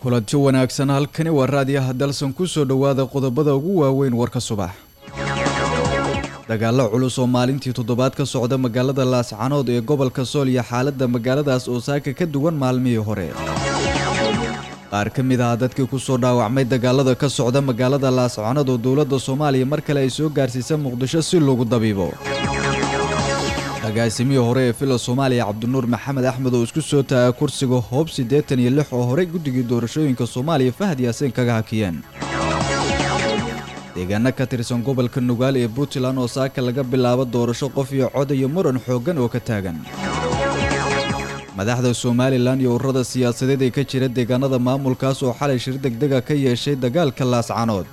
kulanti wanaagsan halkani waa raadiyaha dalsan ku soo dhowaada qodobada ugu waaweyn warka subax dagaalo culus oo maalintii toddobaad ka socda magaalada laascanood ee gobolka sool iyo xaaladda magaaladaas oo saaka ka duwan maalmihii hore qaar ka mid ah dadkii kusoo dhaawacmay dagaalada ka socda magaalada laascanood oo dowladda soomaaliya mar kale ay soo gaarsiisa muqdisho si loogu dabiibo agaasimihii hore ee villa soomaaliya cabdinuur maxamed axmed oo isku soo taagay kursiga hoob siddeetan iyo lix oo horey guddigii doorashooyinka soomaaliya fahad yaasiin kaga hakiyeen deegaano ka tirsan gobolka nugaal ee puntland oo saaka laga bilaabo doorasho qof iyo cod iyo muran xooggan oo ka taagan madaxda somalilan iyo ururada siyaasadeed ee ka jira deegaanada maamulkaas oo xalay shir degdega ka yeeshay dagaalka laascanood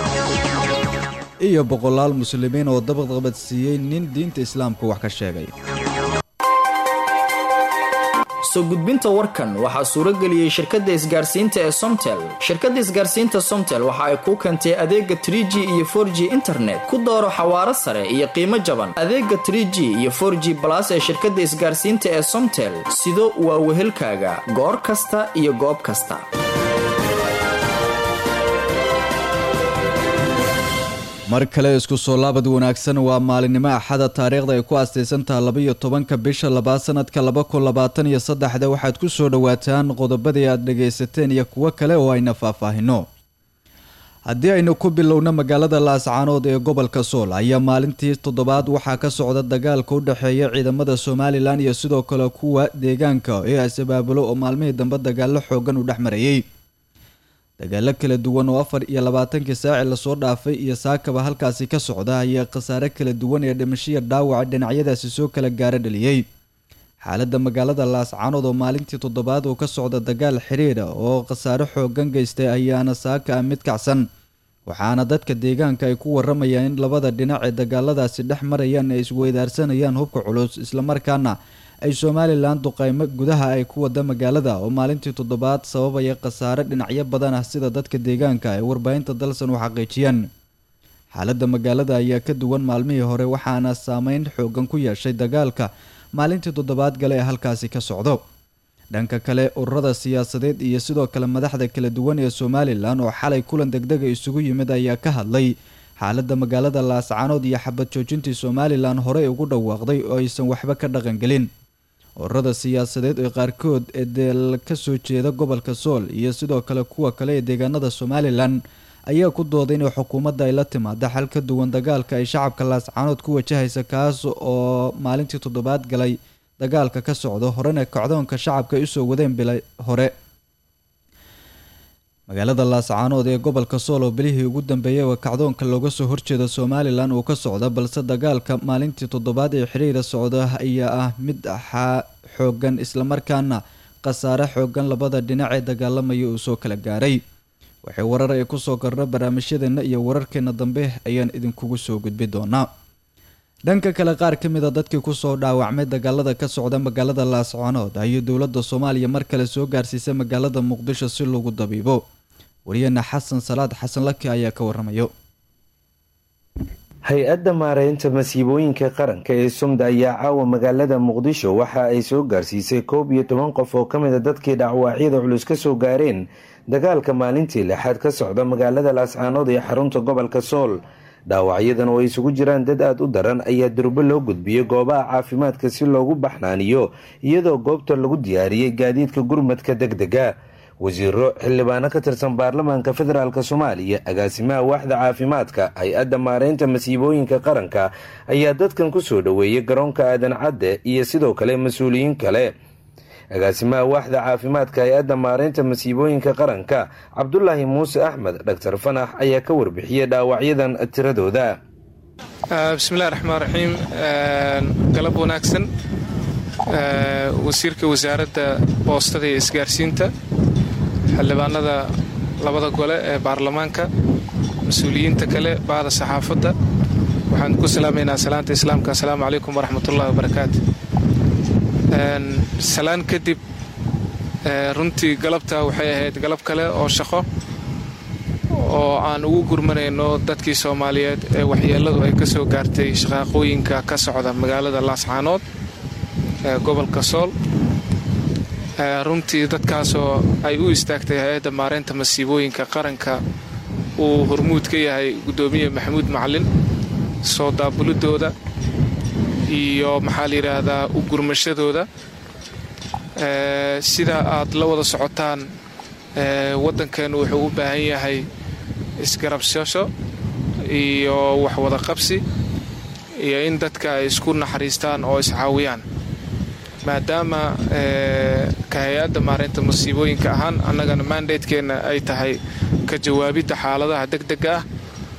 iyo boqolaal muslimiin oo dabaqabadsiiyey nin diinta islaamka wax ka sheegay soo gudbinta warkan waxaa suurageliyey shirkadda isgaarsiinta ee somtel shirkadda isgaarsiinta somtel waxa ay kuu keentay adeega trie g iyo for g internet ku dooro xawaaro sare iyo qiimo jaban adeega trie g iyo for g balas ee shirkadda isgaarsiinta ee somtel sido waa wehelkaaga goor kasta iyo goob kasta mar kale isku soo laabad wanaagsan waa maalinimo axada taariikhda ay ku astaysantaha labaiyo tobanka bisha labaad sanadka laba kun labaatan iyo saddexda waxaad ku soo dhowaataan qodobadii aad dhagaysateen iyo kuwo kale oo ayna faahfaahino haddii aynu ku bilowno magaalada laascaanood ee gobolka sool ayaa maalintii toddobaad waxaa ka socda dagaalka u dhexeeya ciidamada somalilan iyo sidoo kale kuwa deegaanka ee is-abaabulo oo maalmihii dambe dagaalo xoogan u dhex marayay dagaalo kala duwan oo afar iyo labaatankii saaci lasoo dhaafay iyo saakaba halkaasi ka socda ayaa khasaare kala duwan ee dhimashiya dhaawaca dhinacyadaasi soo kala gaaro dhaliyey xaaladda magaalada laascanood oo maalintii toddobaad uu ka socda dagaal xiriira oo khasaare xoogan geystay ayaana saaka ah mid kacsan waxaana dadka deegaanka ay ku waramayaan in labada dhinac ee dagaaladaasi dhex marayaan ay isweydaarsanayaan hubka culus islamarkaana ay somalilan duqeymo gudaha ay ku wada magaalada oo maalintii toddobaad sababaya khasaare dhinacyo badan ah sida dadka deegaanka ay warbaahinta dalsan u xaqiijiyeen xaaladda magaalada ayaa ka duwan maalmihii hore waxaana saameyn xoogan ku yeeshay dagaalka maalintii toddobaad gale ee halkaasi ka socdo dhanka kale ururada siyaasadeed iyo sidoo kale madaxda kala duwan ee somalilan oo xalay kulan degdega isugu yimid ayaa ka hadlay xaaladda magaalada laascanood iyo xabad joojintii somalilan horey ugu dhawaaqday oo aysan waxba ka dhaqangelin ururada siyaasadeed ee qaarkood ee deel ka soo jeeda gobolka sool iyo sidoo kale kuwa kale ee deegaanada somalilan ayaa ku dooday inay xukuumadda ay la timaada xal ka duwan dagaalka ay shacabka laascanood ku wajahaysa kaas oo maalintii toddobaad galay dagaalka ka socdo horena kacdoonka shacabka ay usoo wadeen bilay hore magaalada laascaanood ee gobolka sool oo bilihii ugu dambeeyay oo kacdoonka looga soo horjeeda somalilan uu ka socda balse dagaalka maalintii toddobaad ee xiriira socda ayaa ah mid xoogan islamarkaana khasaare xoogan labada dhinac ee dagaalamaya uu soo kala gaaray waxay warar ay kusoo korna barnaamijyadeena iyo wararkeena dambe ayaan idinkugu soo gudbi doonaa dhanka kale qaar ka mid a dadkii kusoo dhaawacmay dagaalada ka socda magaalada laascaanood ayay dowladda soomaaliya mar kale soo gaarsiisay magaalada muqdisho si lagu dabiibo wariyana xasan salaad xasan laki ayaa ka waramayo hay-adda maareynta masiibooyinka qaranka ee sumda ayaa caawa magaalada muqdisho waxa ay soo gaarsiisay koob iyo toban qof oo ka mid a dadkii dhacwaacyada culus ka soo gaareen dagaalka maalintii lixaad ka socda magaalada laascaanood ee xarunta gobolka sool dhaawacyadan oo ay isugu jiraan dad aada u daran ayaa durbo loo gudbiyey goobaha caafimaadka si loogu baxnaaniyo iyadoo goobta lagu diyaariyey gaadiidka gurmadka deg dega wasiiro xildhibaano ka tirsan baarlamaanka federaalk soomaaliya agaasimaha waaxda caafimaadka hay-adda maareynta masiibooyinka qaranka ayaa dadkan kusoo dhoweeyay garoonka aadan cadde iyo sidoo kale mas-uuliyiin kale agaasimaha waaxda caafimaadka hay-adda maareynta masiibooyinka qaranka cabdulaahi muuse axmed dhaktar fanax ayaa ka warbixiyey dhaawacyadan tiradooda bismillahi raxmaan raxiim galab wanaagsan wasiirka wasaaradda boostada iyo isgaarsiinta xildhibaanada labada gole ee baarlamaanka mas-uuliyiinta kale bahda saxaafadda waxaan ku salaamaynaa salaanta islaamka assalaamu calaykum waraxmatullahi wabarakaatu salaan kadib runtii galabta waxay ahayd galab kale oo shaqo oo aan ugu gurmanayno dadkii soomaaliyeed ee waxyeelladu ay ka soo gaartay shaqaaqooyinka ka socda magaalada laascaanood ee gobolka sool runtii dadkaasoo ay u istaagtay hay-adda maareynta masiibooyinka qaranka uu hormuud ka yahay guddoomiye maxamuud macalin soo daabulidooda iyo maxaa la yidhaahdaa u gurmashadooda sida aad la wada socotaan waddankeennu wuxuu u baahan yahay isgarabsasho iyo waxwada qabsi iyo in dadka ay isku naxariistaan oo iscaawiyaan maadaama ka hay-adda maareynta masiibooyinka ahaan annagana mandatekeenna ay tahay ka jawaabidda xaaladaha deg dega ah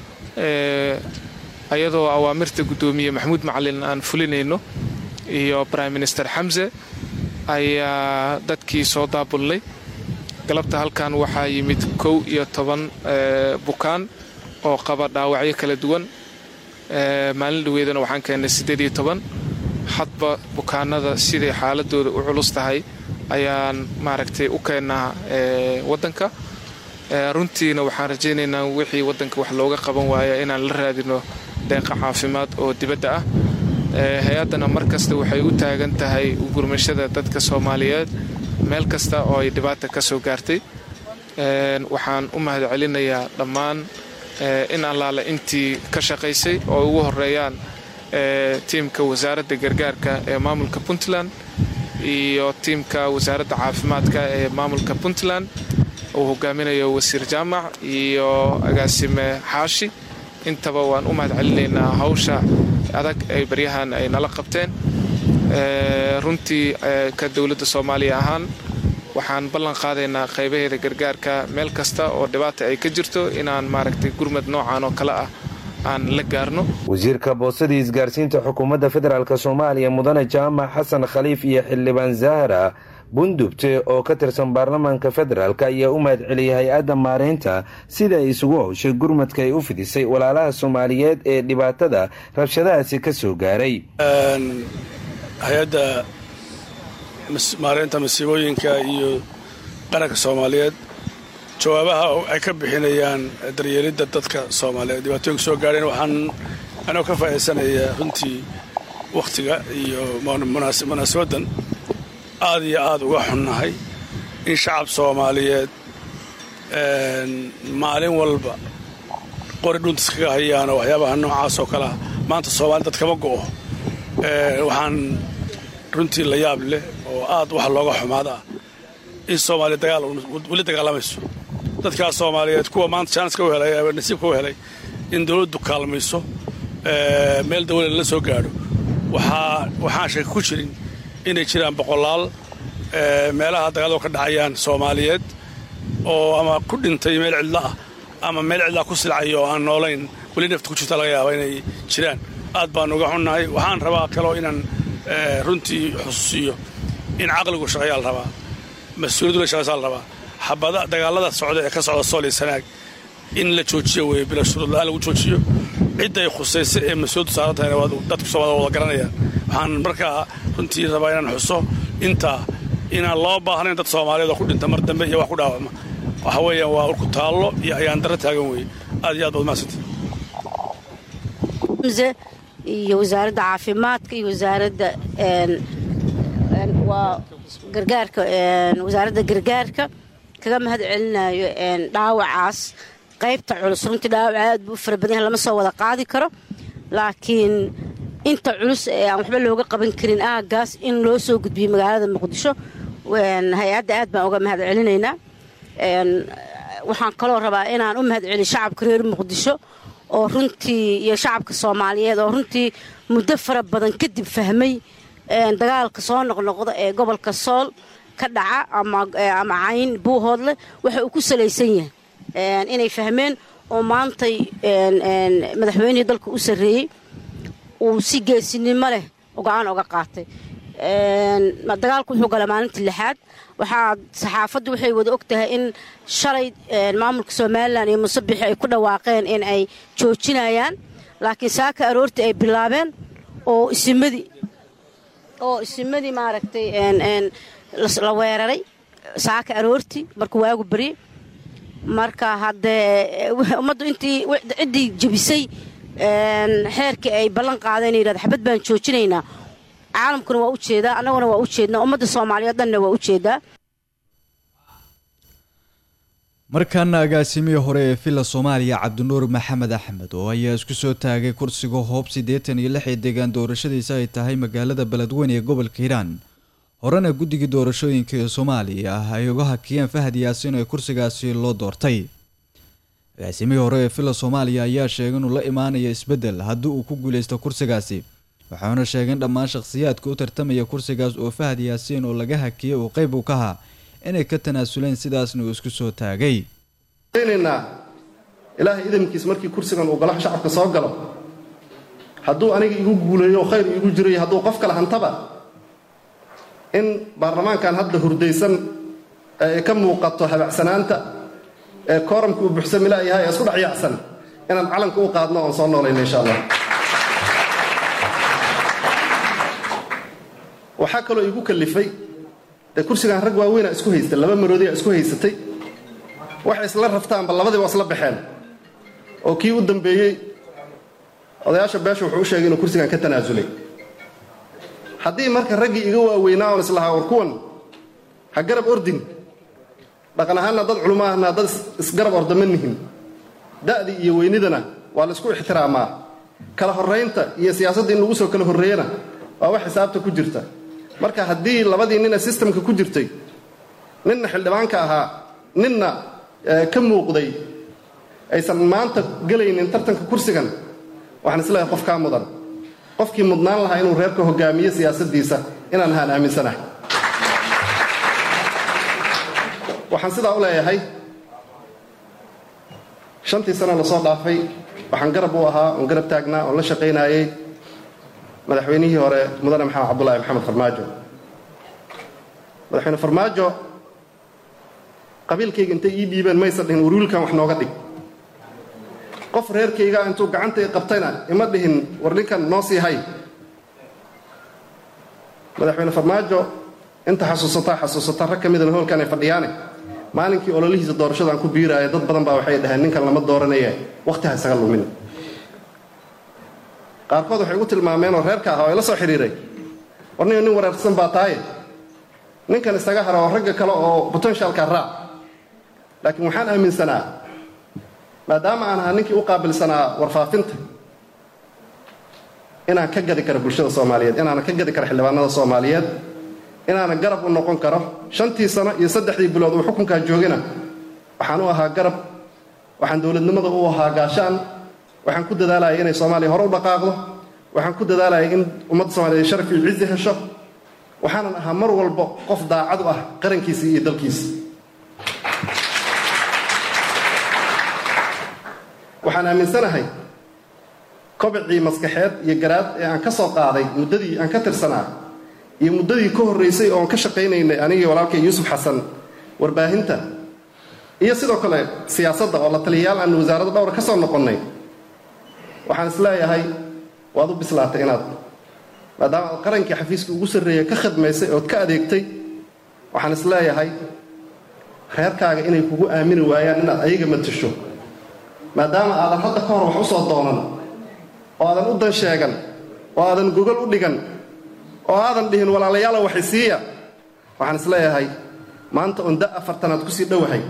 ayadoo awaamirta guddoomiye maxamuud macalin aan fulinayno iyo brime minister xamse ayaa dadkii soo daabulnay galabta halkan waxaa yimid kow iyo toban bukaan oo qaba dhaawacyo kala duwan maalin dhaweedana waxaan keennay siddeed iyo toban hadba bukaanada siday xaaladooda u culus tahay ayaan maaragtay u keennaa waddanka runtiina waxaan rajaynaynaa wixii waddanka wax looga qaban waaya inaan la raadino deeqa caafimaad oo dibadda ah hay-addana mar kasta waxay u taagan tahay gurmashada dadka soomaaliyeed meel kasta oo ay dhibaata ka soo gaartay waxaan u mahad celinayaa dhammaan in allaale intii ka shaqaysay oo ugu horeeyaan tiimka wasaaradda gargaarka ee maamulka puntland iyo tiimka wasaaradda caafimaadka ee maamulka puntland uu hogaaminayo wasiir jaamac iyo agaasime xaashi intaba waan u mahad celinaynaa hawsha adag ay baryahan ay nala qabteen runtii ka dowladda soomaaliya ahaan waxaan ballan qaadaynaa qaybaheeda gargaarka meel kasta oo dhibaata ay ka jirto inaan maaragtay gurmad noocan oo kale ah aan la gaarno wasiirka boosadii isgaarsiinta xukuumadda federaalk soomaaliya mudane jaamac xasan khaliif iyo xildhibaan zahra bundubte oo ka tirsan baarlamaanka federaalk ayaa u mahad celiyay hay-adda maareynta sida ay isugu howshay gurmadka ay u fidisay walaalaha soomaaliyeed ee dhibaatada rabshadahaasi ka soo gaaray hay-adda maareynta masiibooyinka iyo qaranka soomaaliyeed jawaabaha ay ka bixinayaan daryeelidda dadka soomaaliyeed dhibaatooyinka soo gaadheen waxaan anoo ka faa'iidaysanaya runtii wakhtiga iyo munaasabaddan aad iyo aad uga xunnahay in shacab soomaaliyeed maalin walba qori dhuntas kaga hayaanoo waxyaabaha noocaas oo kalea maanta soomaali dad kama go'o waxaan runtii la yaab leh oo aad wax looga xumaada ah in soomaaliya dagaal weli dagaalamayso dadkaas soomaaliyeed kuwa maanta jaaniska u helay nasiibka u helay in dawladdu kaalmayso meel dawlada la soo gaadho waxaan shaka ku jirin inay jiraan boqolaal meelaha dagaalado ka dhacayaan soomaaliyeed oo ama ku dhintay meel cidla ah ama meel cidlaa ku silcaya oo aan noolayn weli nafta ku jirta laga yaaba inay jiraan aad baan uga xunnahay waxaan rabaa kaloo inaan runtii xusuusiyo in caqligu shaqayaa la rabaa mas-uuliyaddu la shaqaysaa la rabaa xabada dagaalada socda ee ka socda sool iyo sanaag in la joojiyo weeye bila shuruud la-aan lagu joojiyo cidday khusaysa ee mas-uuliyaddu saaran tahayna waa dadku soomaalida wada garanayaan waxaan markaa runtii rabaa inaan xuso intaa inaan loo baahnayn dad soomaaliyeed oo ku dhinta mar dambe iyo wax ku dhaawacma waxa weeyaan waa urku taallo iyo ayaan darro taagan weeye aad iyo aad baad mahadsantii iyo wasaaradda caafimaadka iyo wasaaradda waa gargaarka wasaaradda gargaarka kaga mahad celinayo dhaawacaas qaybta culus runtii dhaawac aad buu u fara badan yahay lama soo wada qaadi karo laakiin inta culus ee aan waxba looga qaban karin aagaas in loo soo gudbiyo magaalada muqdisho hay-adda aad baan uga mahad celinaynaa waxaan kaloo rabaa inaan u mahad celiyo shacabka reer muqdisho oo runtii iyo shacabka soomaaliyeed oo runtii muddo fara badan kadib fahmay dagaalka soo noqnoqda ee gobolka sool ka dhaca ama cayn buuhoodle waxa uu ku salaysan yahay inay fahmeen oo maantay madaxweynihii dalka u sarreeyey uu si geesinimo leh go-aan oga qaatay dagaalku wuxuu gala maalintii lixaad waxaa saxaafaddu waxay wada og tahay in shalay maamulka somalilan iyo musabixi ay ku dhawaaqeen in ay joojinayaan laakiin saaka aroortii ay bilaabeen oo isimadii oo isimadii maaragtay la weeraray saaka aroortii markuu waagu baryey marka haddee ummaddu intii ciddii jebisay xeerkii ay ballan qaadeen yidhahda xabad baan joojinaynaa caalamkuna waa u jeedaa annaguna waa u jeednaa ummadda soomaaliyeed dhanna waa u jeedaa markaana agaasimihii hore ee villa soomaaliya cabdinuur maxamed axmed oo ayaa isku soo taagay kursiga hoob siddeetan iyo lix ee deegaan doorashadiisa ay tahay magaalada beledweyne ee gobolka hiiraan horena guddigii doorashooyinka ee soomaaliya ay uga hakiyeen fahad yaasiin ee kursigaasi loo doortay agaasimihii hore ee villa soomaaliya ayaa sheegay inuu la imaanayo isbeddel haddii uu ku guuleysto kursigaasi waxauna sheegay in dhammaan shakhsiyaadka u tartamaya kursigaas oo fahad yaasiin oo laga hakiyay uu qeyb uu ka ahaa inay ka tanaasuleen sidaasna uu isku soo taagay naynaa ilaahay idamkiis markii kursigan uu golaha shacabka soo galo hadduu aniga igu guuleeyo khayr iigu jiray hadduu qof kale hantaba in baarlamaankan hadda hurdaysan ee ka muuqato habacsanaanta ee kooramka uu buxsamila yahay ee isku dhexyaacsan inaan calanka u qaadno oon soo noolayno insha allah waxaa kaloo iigu kallifay dee kursigan rag waaweyna isku haysta laba maroodiya isku haysatay waxay isla raftaanba labadiiba isla baxeen oo kii u dambeeyey odayaasha beesha wuxuu u sheegay inuu kursigan ka tanaasulay haddii marka raggii iga waaweynaa oon islahaa war kuwan ha garab ordin dhaqan ahaanna dad culummo ahna dad isgarab ordama nihin da'dii iyo weynidana waa la isku ixtiraamaa kala horraynta iyo siyaasadda in lagu soo kala horreeyana waa wax xisaabta ku jirta marka haddii labadii nina sistamka ku jirtay ninna xildhibaanka ahaa ninna ka muuqday aysan maanta gelaynin tartanka kursigan waxaan isleeyahay qof kaa mudan qofkii mudnaan lahaa inuu reerka hogaamiyo siyaasaddiisa inaan ahaan aaminsanahay waxaan sidaa u leeyahay shantii sano la soo dhaafay waxaan garab u ahaa oon garab taagnaa oon la shaqaynaayey madaxweynihii hore mudane maxamed cabdulaahi maxamed farmaajo madaxweyne farmaajo qabiilkayga intay ii dhiibeen maysa dhihin warwiilkan wax nooga dhig qof reerkayga intuu gacanta i qabtayna ima dhihin war ninkan noo sii hay madaxweyne farmaajo inta xasuusataa xasuusata rag ka midana hoolkan ay fadhiyaane maalinkii ololihiisa doorashadaan ku biiraaya dad badan baa waxay dhaheen ninkan lama dooranaye wakhti ha isaga lumin qaarkood waxay ugu tilmaameen oo reerka ah oo ila soo xidhiiray war nin nin wareersan baa tahaye ninkan isaga hara oo ragga kale oo potentialka raac laakiin waxaan aaminsanaa maadaama aan ahaa ninkii u qaabilsanaa warfaafinta inaan ka gadi karo bulshada soomaaliyeed inaanan ka gadi karo xildhibaanada soomaaliyeed inaanan garab u noqon karo shantii sano iyo saddexdii bilood uu xukunkaa joogana waxaan u ahaa garab waxaan dowladnimada u ahaa gaashaan waxaan ku dadaalaya inay soomaaliya hore u dhaqaaqdo waxaan ku dadaalaya in ummadda soomaliyeed sharaf iyo cizi hesho waxaanan ahaa mar walba qof daacad u ah qarankiisa iyo dalkiisa waxaan aaminsanahay kobicii maskaxeed iyo garaad ee aan ka soo qaaday muddadii aan ka tirsanaa iyo muddadii ka horraysay oon ka shaqaynaynay anigii walaalkay yuusuf xasan warbaahinta iyo sidoo kale siyaasadda oo la taliyayaal aan wasaaradda dhowra ka soo noqonnay waxaan isleeyahay waad u bislaatay inaad maadaama aad qarankii xafiiska ugu sarreeya ka khadmaysay ood ka adeegtay waxaan isleeyahay reerkaaga inay kugu aamini waayaan inaad ayaga matasho maadaama aadan hadda ka hor wax u soo doonan oo aadan u dan sheegan oo aadan gogol u dhigan oo aadan dhihin walaalayaala waxay siiya waxaan isleeyahay maanta oon da afartanaad kusii dhowahay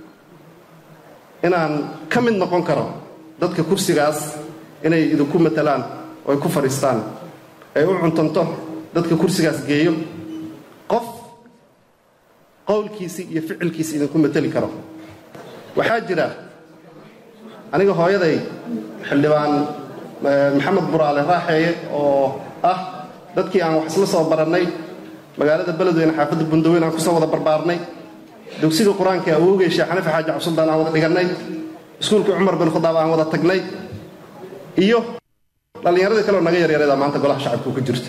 inaan ka mid noqon karo dadka kursigaas inay idinku matalaan oo ay ku fadhiistaan ay u cuntanto dadka kursigaas geeyo qof qowlkiisii iyo ficilkiisii idinku mateli karo waxaa jira aniga hooyaday xildhibaan maxamed buraale raaxeeye oo ah dadkii aan wax isla soo barannay magaalada beledweyne xaafadda bundaweyn aan kusoo wada barbaarnay dugsiga qur-aanka awowgay sheekh xanifi xaaji cabsuldaan aan wada dhigannay iskuulkii cumar bin khadaab aan wada tagnay iyo dhallinyaradii kaleoo naga yaryareeda maanta golaha shacabku ka jirta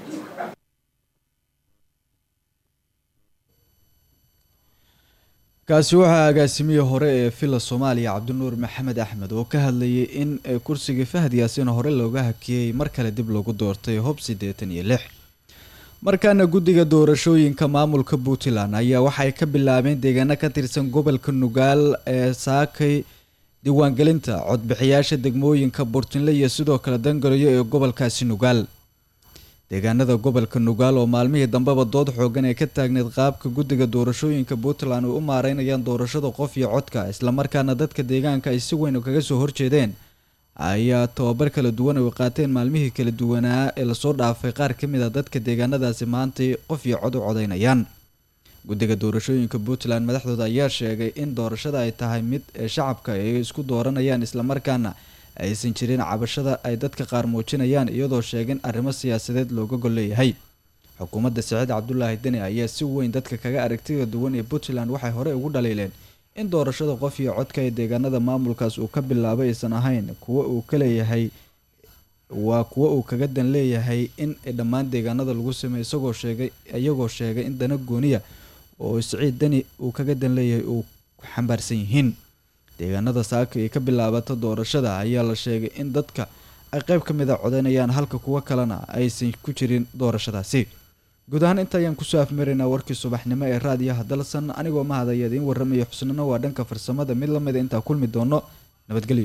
kaasi waxaa agaasimihii hore ee villa soomaaliya cabdinuur maxamed axmed oo ka hadlayay in kursigii fahad yaasiin hore looga hakiyey mar kale dib lagu doortay hob siddeetan iyo lix markaana guddiga doorashooyinka maamulka puntland ayaa waxay ka bilaabeen deegaano ka tirsan gobolka nugaal ee saakay diiwaangelinta codbixiyaasha degmooyinka burtinle iyo sidoo kale dangarayo ee gobolkaasi nugaal deegaanada gobolka nugaal oo maalmihii dambeba dood xoogan ee ka taagneyd qaabka guddiga doorashooyinka puntland ay u maareynayaan doorashada qof iyo codka islamarkaana dadka deegaanka ay si weyn kaga soo horjeedeen ayaa tababar kala duwan ay qaateen maalmihii kala duwanaa ee lasoo dhaafay qaar ka mid a dadka deegaanadaasi maantay qof iyo cod u codeynayaan guddiga doorashooyinka puntland madaxdooda ayaa sheegay in doorashada ay tahay mid ee shacabka ay isku dooranayaan islamarkaana aysan jirin cabashada ay dadka qaar muujinayaan iyadoo sheegin arrimo siyaasadeed looga gol leeyahay xukuumadda saciid cabdulaahi deni ayaa si weyn dadka kaga aragtida duwan ee puntland waxay horey ugu dhaliileen in doorashada qof iyo codka ee deegaanada maamulkaas uu ka bilaabay aysan ahayn kuwa uu ka leeyahay waa kuwa uu kaga dan leeyahay in dhammaan deegaanada lagu sameeyo isagoo sheegay iyagoo sheegay in dana gooniya oo siciid deni uu kaga dan leeyahay uu xambaarsan yihiin deegaanada saaka ee ka bilaabata doorashada ayaa la sheegay in dadka ay qeyb ka mid a codeynayaan halka kuwo kalena aysan ku jirin doorashadaasi guud ahaan inta ayaan kusoo afmaraynaa warkii subaxnimo ee raadiyaha dalsan anigoo mahadaya idiin warramaya xusnino waa dhanka farsamada mid lamida intaa kulmi doono nabadgelyo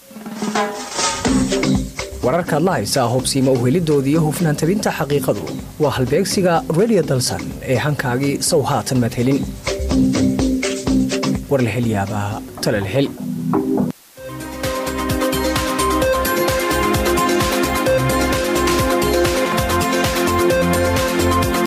wararkaad la haysaa hubsiima uhelidooda iyo hufnaan tabinta xaqiiqadu waa halbeegsiga redio dalsan ee hankaagii sow haatan madhelin war la hel yaabaa tala la hel